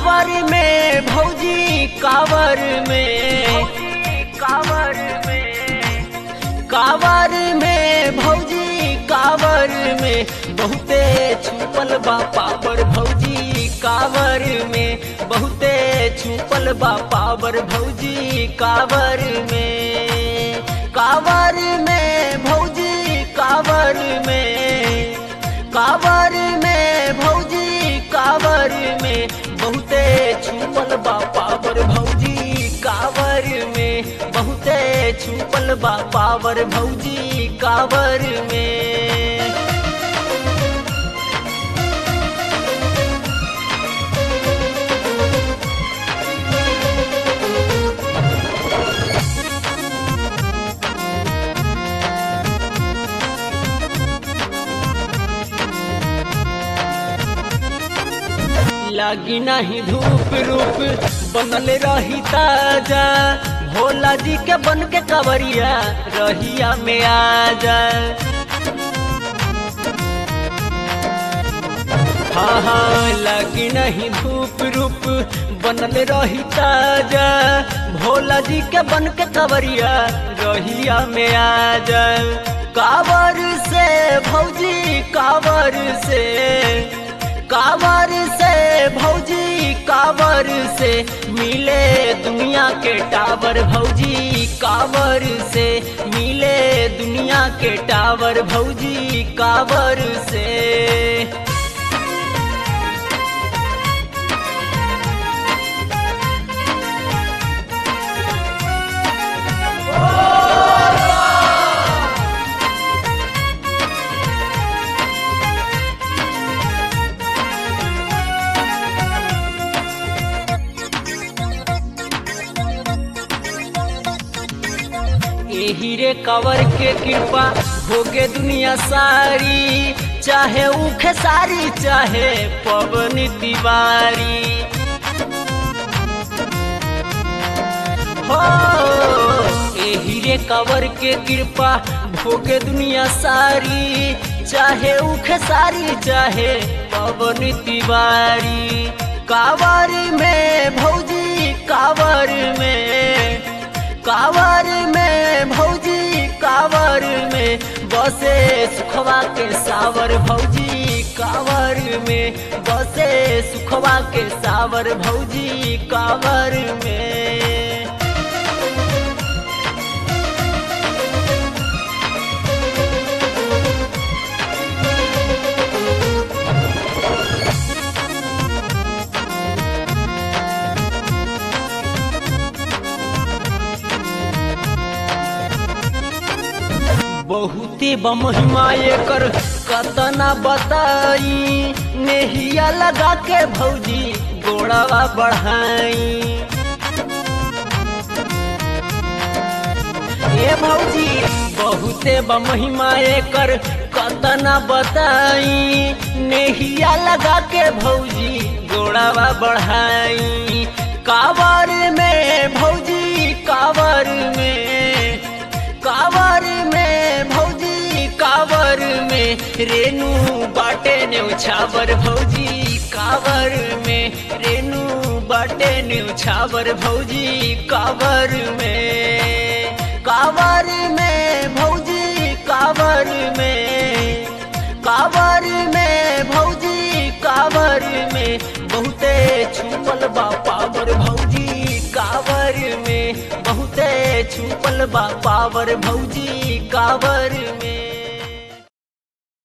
कावर में भौजी कावर में कावर में कावर में भौजी कावर में बहुते छुपल बा पावर भौजी कावर में बहुते छुपल बा पावर भौजी कावर में कावर में भौजी कावर में कावर में भौजी कावर में बहुते छुपल बा पावर भौजी कावर में बहुते छुपल बा पावर भौजी कावर में लागी नहीं धूप रूप बनल रही ताजा भोला जी के बन के कवरिया रहिया में आ जाए हाँ हाँ लगी नहीं धूप रूप बनल रही ताजा भोला जी के बन के कवरिया रहिया में आ जाए कावर से भौजी कावर से कावर से भौजी कावर से मिले दुनिया के टावर भौजी कावर से मिले दुनिया के टावर भौजी कावर से एही रे कवर के कृपा भोगे दुनिया सारी चाहे उखे सारी चाहे पवन तिवारी हो एही रे कवर के कृपा भोगे दुनिया सारी चाहे उखे सारी चाहे पवन तिवारी कावर में भौजी कावर में कावर में भौजी कावर में बसे सुखवा के सावर भौजी कावर में बसे सुखवा के सावर भौजी कावर में बहुते बमहिमा एकर कतना बताई नेहिया लगा के भौजी गोड़वा बढ़ाई ए भौजी बहुते बमहिमा एकर कतना बताई नेहिया लगा के भौजी गोड़वा बढ़ाई कावर में भौजी कावर में कावर में भौजी कावर में रेणु बाटे न्यौछावर भौजी कावर में रेणु बाटे न्यौछावर भौजी कावर में कावर में भौजी कावर में कावर में भौजी कावर में बहुते छुपल बा पावर भौजी कावर में बहुते छुपल बा पावर भौजी कावर में